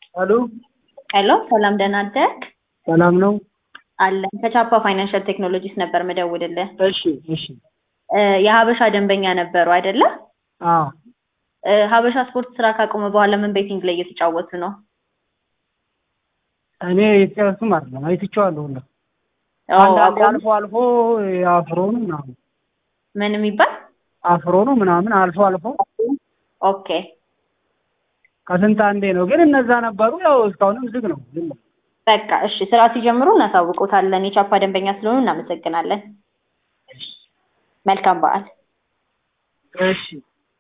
ሄሎ ሄሎ ሰላም ደህና አደርክ? ሰላም ነው? አለን ከቻፓ ፋይናንሻል ቴክኖሎጂስ ነበር መደውልልህ። እሺ እሺ። እ የሀበሻ ደንበኛ ነበሩ አይደለ? አዎ እ ሀበሻ ስፖርት ስራ ካቆመ በኋላ ምን ቤቲንግ ላይ እየተጫወቱ ነው? እኔ የተጫወቱም አይደለም አይትቼዋለሁ ሁላ አዎ፣ አንዳንዴ አቆሙ? አልፎ አልፎ አፍሮ ነው ምናምን ምን የሚባል አፍሮ ነው ምናምን አልፎ አልፎ ኦኬ ከስንት አንዴ ነው። ግን እነዛ ነበሩ። ያው እስካሁንም ዝግ ነው። ዝም ነው። በቃ እሺ፣ ስራ ሲጀምሩ እናሳውቆታለን። የቻፓ ደንበኛ ስለሆኑ እናመሰግናለን። መልካም በዓል። እሺ